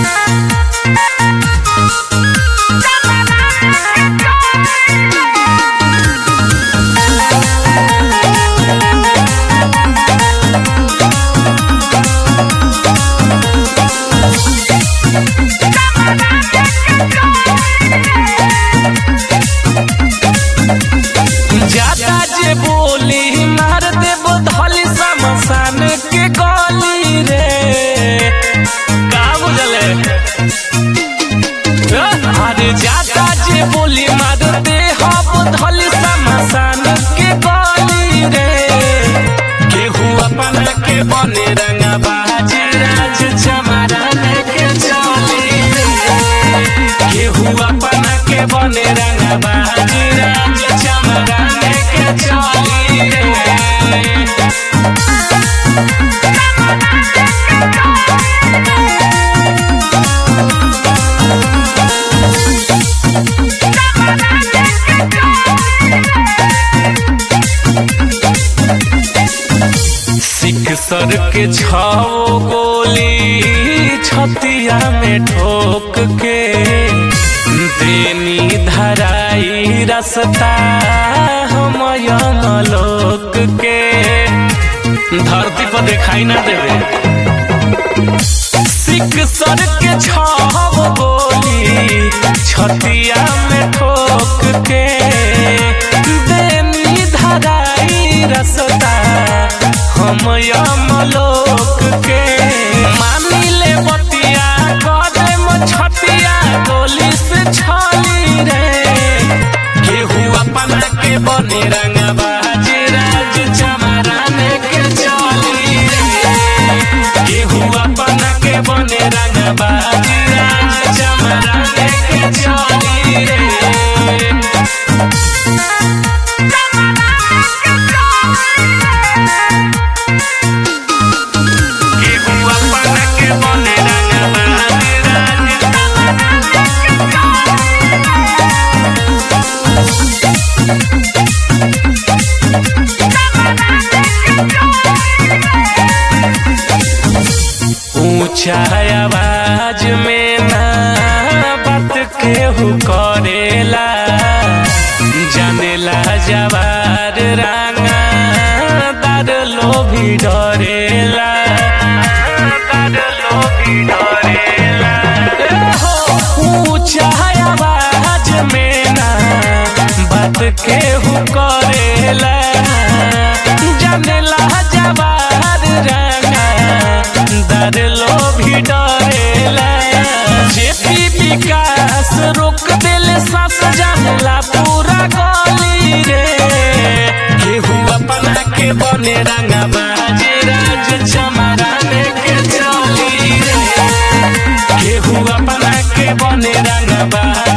ज्यादा जे बोली मार देबो धली समसान के गली रे का बुझले अरे ज्यादा जे बोली मार दे हम धली समसान के गली रे केहू अपन के बने रंगा बाज राज चमरन के चली रे केहू अपन के बने रंगा बाज राज चमरन के चली रे सिख सर के छाओ गोली छतिया में ठोक के देनी धराई रसता हम यमलोक के धरती पर दिखाई ना देवे सिख सर के छाव गोली छतिया में ठोक के देनी धराई रसता हम यमलोक के मानी ले बतिया करे छतिया गोली से छली रे केहू अपना के बने रंग बाज राज चमरान के चली रे केहू अपना के बने रंग बाज राज चमरान के चली रे केहू अपना के बने रंग बाज राज ऊंचा आवाज में ना बात केहू करेला जानेला जवार रांगा दार लोभी डरेला दार लोभी डरेला ऊंचा आवाज में ना बात केहू करेला जानेला जवार रांगा दर लोभी डरेला जेपी विकास रोक देले सांस जानला पूरा गली रे केहू अपना के बने रंगा बाज राज चमरान के चली रे केहू अपना के बने रंगा बाज